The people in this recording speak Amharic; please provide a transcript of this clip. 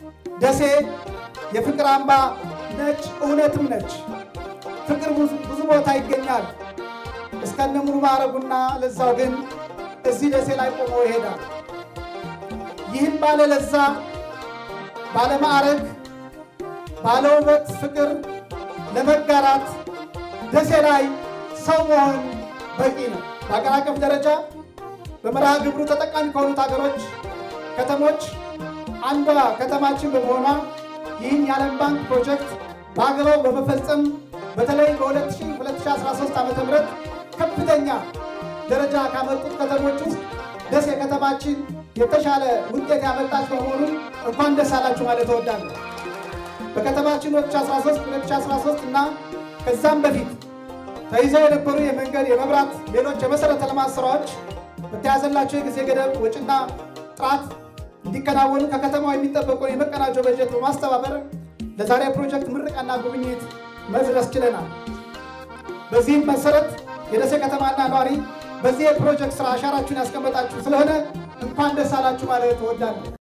ደሴ የፍቅር አምባ ነች፣ እውነትም ነች። ፍቅር ብዙ ቦታ ይገኛል። እስከነ ሙሉ ማዕረጉና ለዛው ግን እዚህ ደሴ ላይ ቆሞ ይሄዳል። ይህን ባለ ለዛ ባለ ማዕረግ ባለ ውበት ፍቅር ለመጋራት ደሴ ላይ ሰው መሆን በቂ ነው። በሀገር አቀፍ ደረጃ በመርሃ ግብሩ ተጠቃሚ ከሆኑት ሀገሮች ከተሞች አንዷ ከተማችን በመሆኗ ይህን የዓለም ባንክ ፕሮጀክት በሀገሯ በመፈጸም በተለይ በ2013 ዓ ም ከፍተኛ ደረጃ ካመጡት ከተሞች ውስጥ ደሴ ከተማችን የተሻለ ውጤት ያመጣች በመሆኑን እንኳን ደስ አላችሁ ማለት እወዳለሁ። በከተማችን 2013 2013 እና ከዛም በፊት ተይዘው የነበሩ የመንገድ፣ የመብራት፣ ሌሎች የመሰረተ ልማት ስራዎች በተያዘላቸው የጊዜ ገደብ ወጪና ጥራት እንዲከናወኑ ከከተማው የሚጠበቀውን የመቀናጀ በጀት በማስተባበር ለዛሬ ፕሮጀክት ምረቃና ጉብኝት መድረስ ችለናል። በዚህም መሰረት የደሴ ከተማና ነዋሪ በዚህ የፕሮጀክት ስራ አሻራችሁን ያስቀመጣችሁ ስለሆነ እንኳን ደስ አላችሁ ማለት እወዳለሁ።